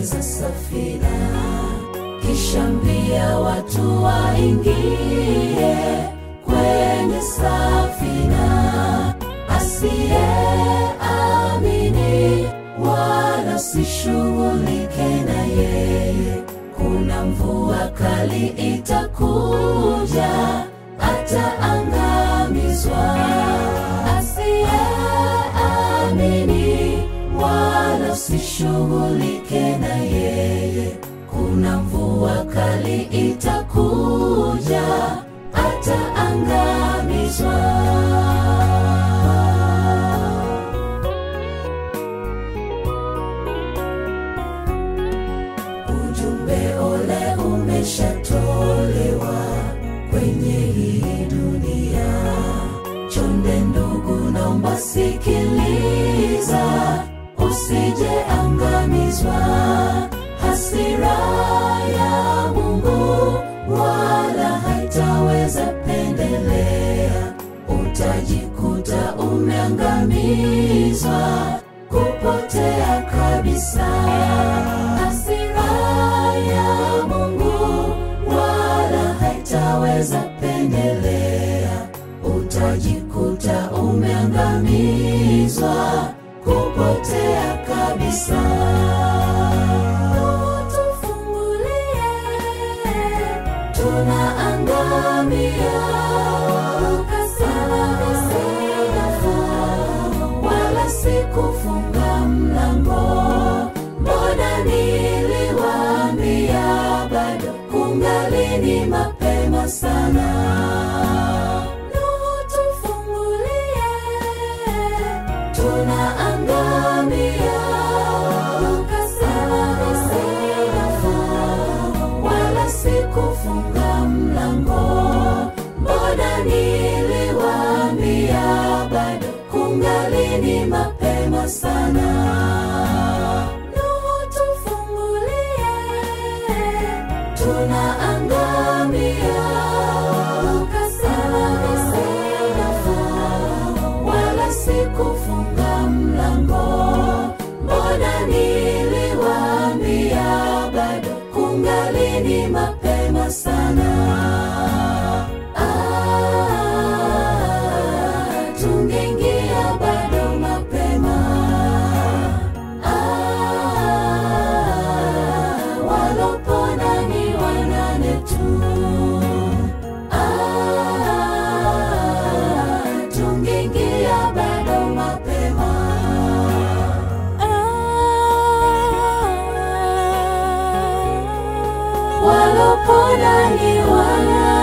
tengeneza safina, kisha mbia watu waingie kwenye safina. Asiyeamini wala sishughulike na yeye, kuna mvua kali itakuja, ataangamizwa. Asiyeamini wala usishughulike na yeye, kuna mvua kali itakuja, ataangamizwa. Ujumbe ole umeshatolewa kwenye hii dunia. Chonde ndugu, naomba sikiliza, usije angamizwa. Hasira ya Mungu wala haitaweza pendelea, utajikuta umeangamizwa, kupotea kabisa. Hasira ya Mungu wala haitaweza pendelea, utajikuta umeangamizwa, kupotea kabisa. Tufungulie, tunaangamia. Ukasema nisingefaa, wala sikufunga mlango. Mbona niliwaambia bado kungali ni mapema sana? Nuhu, tufungulie, tunaangamia. Ukasema nisingefaa, wala sikufunga mlango. Mbona niliwaambia bado kungali ni mapema sana? Nuhu, tufungulie, tunaangamia. Ukasema nisingefaa, wala sikufunga mlango. Mbona niliwaambia bado kungali ni mapema sana? Ah, tungeingia bado mapema. Ah, walopona ni wanane tu. Ah, tungeingia bado mapema. Walopona ni wanane